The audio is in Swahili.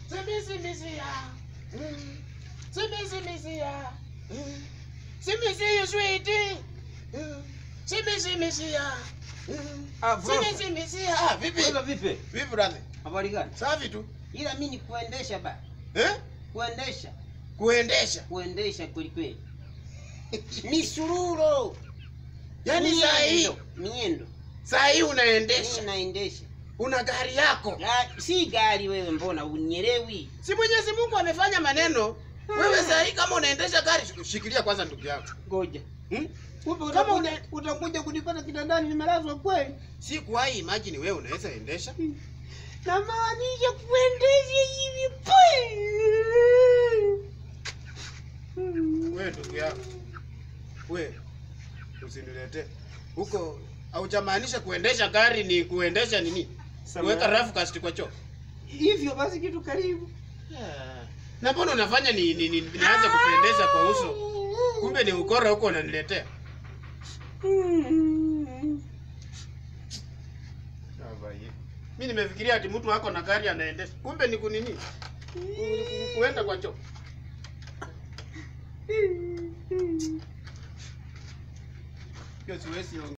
Simisi ya. Mm. Simisi ya. Mm. Simisi you sweet. Mm. Simisi ya. Mm. Ah, bro. Simisi ya. Ah, vipi? Wewe vipi? Vipi brother? Habari gani? Safi tu. Ila mimi ni kuendesha ba. Eh? Kuendesha. Kuendesha. Kuendesha kweli kweli. Misururo. Yaani saa hii, Miendo. Miendo. saa hii Mimi unaendesha. naendesha. Una gari yako. La, si gari wewe mbona unielewi? Si Mwenyezi Mungu amefanya maneno. Wewe saa hii kama unaendesha gari, shikilia kwanza ndugu yako. Ngoja. Hmm? Kumbe Kama utakuja una- utakuja kunipata kitandani nimelazwa kweli? Si kuwahi imagine wewe unaweza endesha. Namaanisha kuendesha hivi pwe. Wewe ndugu yako. Wewe usiniletee. Huko haujamaanisha kuendesha gari ni kuendesha nini? Kuweka rafu kasti kwa choo. Hivyo basi kitu karibu. Na mbona unafanya ni, ni, ni nianze kupendeza kwa uso? Kumbe ni ukora huko unaniletea. Mimi nimefikiria ati mtu wako na gari anaendesha. Kumbe ni kunini? Ku- ku- Kuenda kwa choo. Hiyo siwezi